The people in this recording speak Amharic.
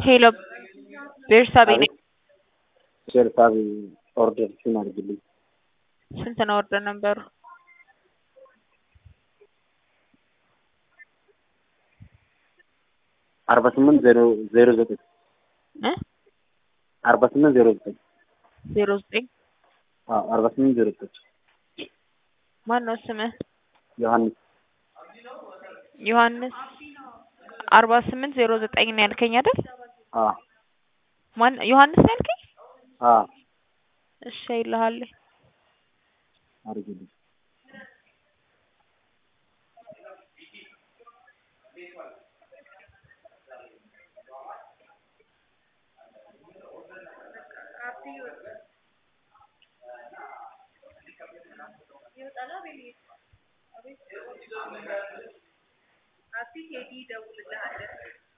ሄሎ ቤርሳቤ ነኝ። ቤርሳቤ ኦርደር ሲን አድርግልኝ። ስንት ነው ኦርደር ነበሩ? አርባ ስምንት ዜሮ ዜሮ ዘጠኝ እ አርባ ስምንት ዜሮ ዘጠኝ ዜሮ ዘጠኝ አዎ አርባ ስምንት ዜሮ ዘጠኝ ማን ነው ስምህ? ዮሐንስ ዮሐንስ አርባ ስምንት ዜሮ ዘጠኝ ነው ያልከኝ አይደል? አዎ ማን ዮሐንስ ነው ያልከኝ? አዎ እሺ አይልሃለሁ። አድርግልኝ።